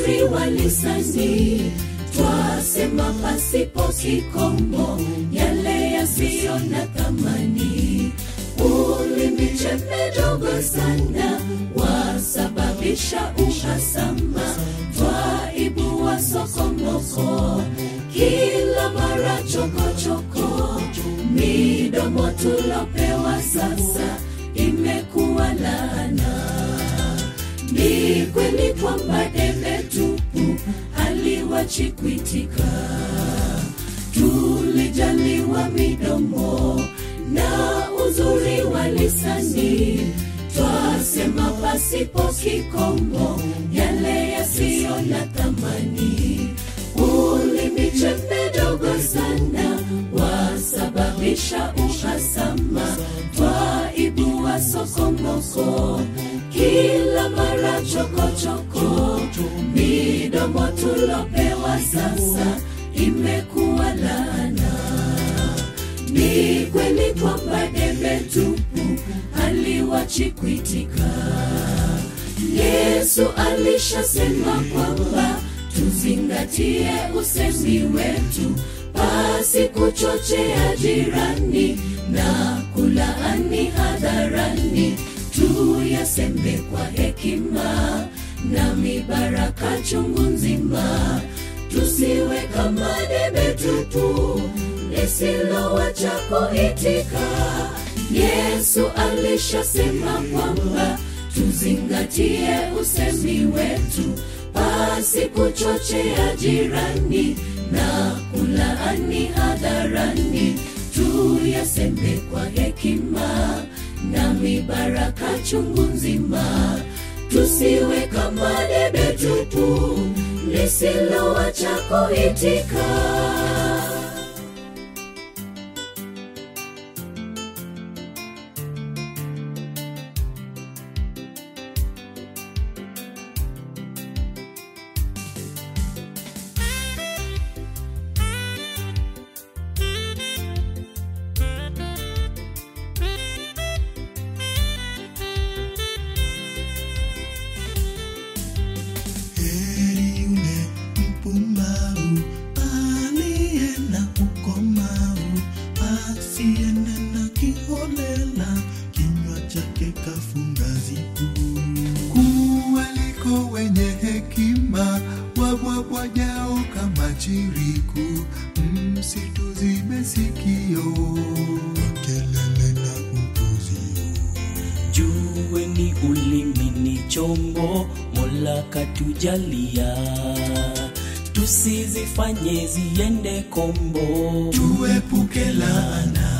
uzuri wa lisani twasema pasipo kikomo yale yasiyo na thamani ulimi chembe dogo sana wasababisha uhasama twaibua sokomoko kila mara chokochoko midomo tulopewa sasa imekuwa laana ni kweli kwamba debe tupu haliwachi kuitika tulijaliwa midomo na uzuri wa lisani twasema pasipo kikomo yale yasiyo na thamani ulimi chembe dogo sana wasababisha uhasama twaibua sokomoko kila mara chokochoko midomo tulopewa sasa imekuwa laana ni kweli kwamba debe tupu haliwachi kuitika yesu alishasema kwamba tuzingatie usemi wetu pasi kuchochea jirani na kulaani hadharani tuyaseme kwa hekima na mibaraka chungu nzima tusiwe kama debe tupu lisilowacha kuitika yesu alishasema kwamba tuzingatie usemi wetu pasi kuchochea jirani na kulaani hadharani tuyaseme kwa hekima na mibaraka chungu nzima tusiwe kama debe tupu lisilowacha kuitika heri yule mpumbavu aliye na ukomavu asiyenena kiholela kinywa chake kafunga zipu kuwaliko wenye hekima wabwabwajao kama chiriku msitu zimesikio kelele na upuzio jueni ulimi ni chombo mola katujalia tusizifanye ziende kombo tuepuke laana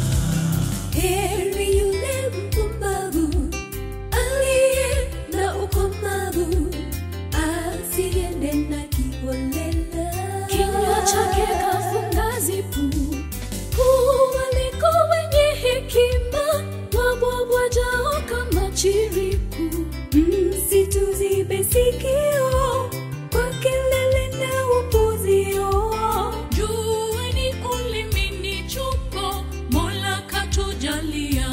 heri yule mpumbavu aliye na ukomavu asiende na kiholela kinywa chake kafunga zipu kuwaliko wenye hekima wabwabwajao kama chiriku msitu zibe sikio kwa kelele na upuzio jueni ulimi ni chombo mola katujalia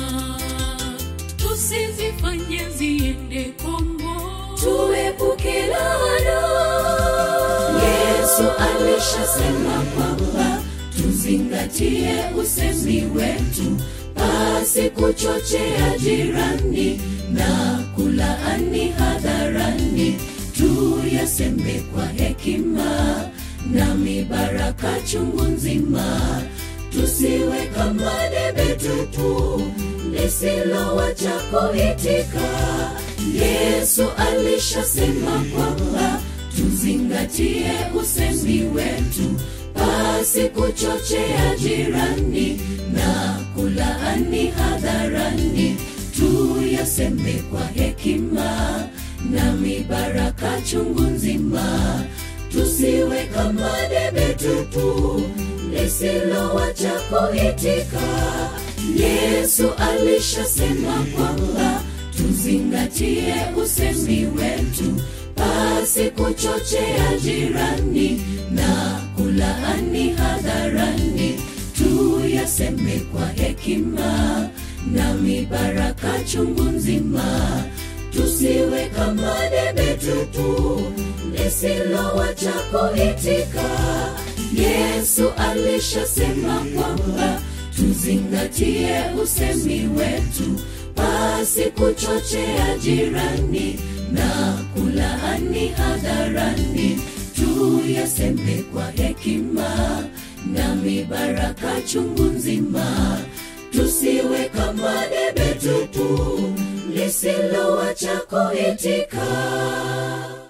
tusizifanye ziende kombo tuepuke laana yesu alishasema kwamba tuzingatie usemi wetu pasi kuchochea jirani na kulaani hadharani tuyaseme kwa hekima na mibaraka chungu nzima tusiwe kama debe tupu lisilowacha kuitika yesu alishasema kwamba tuzingatie usemi wetu pasi kuchochea jirani na kulaani hadharani tuyaseme kwa hekima na mibaraka chungu nzima tusiwe kama debe tupu lisilowacha kuitika yesu alishasema kwamba tuzingatie usemi wetu pasi kuchochea jirani na kulaani hadharani tuyaseme kwa hekima na mibaraka chungu nzima tusiwe kama debe tupu lisilowacha kuitika yesu alishasema kwamba tuzingatie usemi wetu pasi kuchochea jirani na kulaani hadharani tuyaseme kwa hekima na mibaraka chungu nzima tusiwe kama debe tupu lisilowacha kuitika